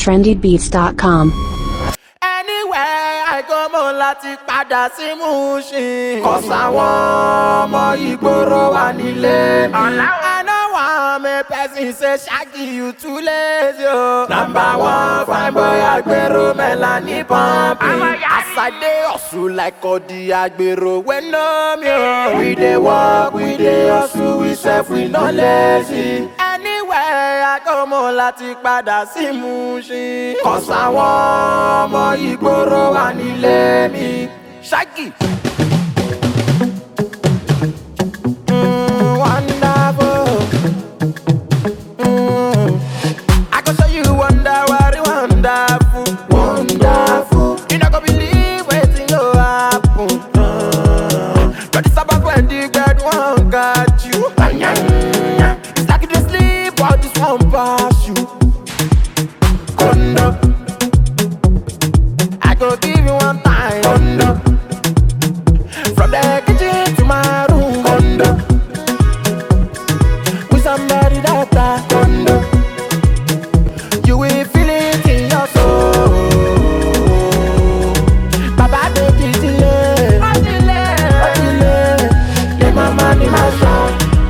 trendybeats.com. anywhere I go mo láti padà sí Mushin. kọ̀sáwọn ọmọ ìgboro wà nílé mi. I no wan make person say ṣáàkì you too lazy o. number one fine boy agbero melani pumping. as I dey hustle like odi agbero wey know me o. we dey work we dey hustle we sef we no lazy. anywhere I go mo láti padà sí Mushin. kọ̀sáwọn ọmọ ìgboro wà nílé mi. ṣáàkì. Mm, wonderful. Mm. I can show you wonder, what wonderful, wonderful. You not gonna believe waiting go happen. Mm. But it's about when the God one got you. It's like you just sleep while this one pass you. Kondo. I go give you one time. Kondo. From the kitchen to my room. Kondo. With somebody that I Kondo. You will feel it in your soul. Baba baby delay. Oh delay. Oh delay. Yeah, my money, my son.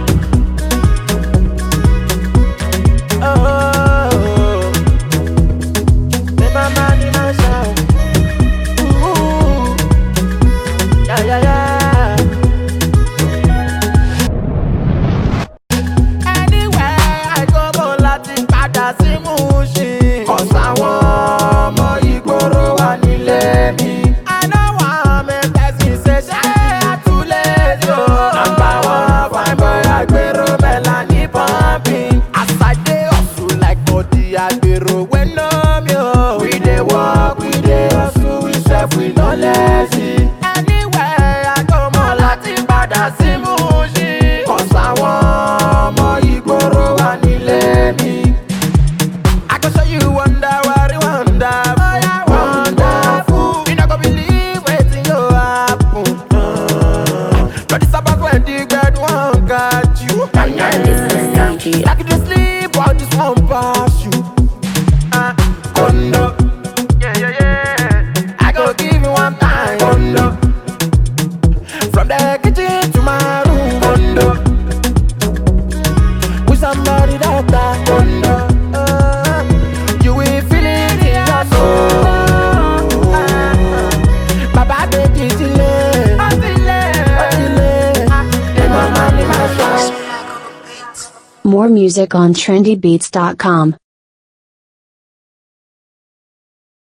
Oh. Yeah, my money, my son. Ooh. Yeah, yeah, yeah. Anywhere I go mo láti padà sí Mushin. Kọ̀sáwọn ọmọ ìgboro wà nílé mi. I no wan make person say ṣé àtúlẹ̀ yó. Number one fine boy agbero Melanie pumping. As I dey hustle like body agbero wey know me o. We dey work, we dey hustle, we sef we no lazy. Anywhere I go mo láti padà sí Mushin. Kọ̀sáwọn ọmọ ìgboro wà nílé mi. I can show you wonder, what wonder, oh yeah, wonderful. You not gonna believe waiting go happen. Mm. But it's about when the God one got you. Like you just sleep while this one pass you. Uh, condo. Yeah, yeah, yeah. I go give you one time. Condo. From the kitchen to my room. Condo. With somebody that I condo. Uh, you will feel it in your soul. Baba baby delay. Oh delay. Oh delay. Yeah, my money, my soul. More music on trendybeats.com.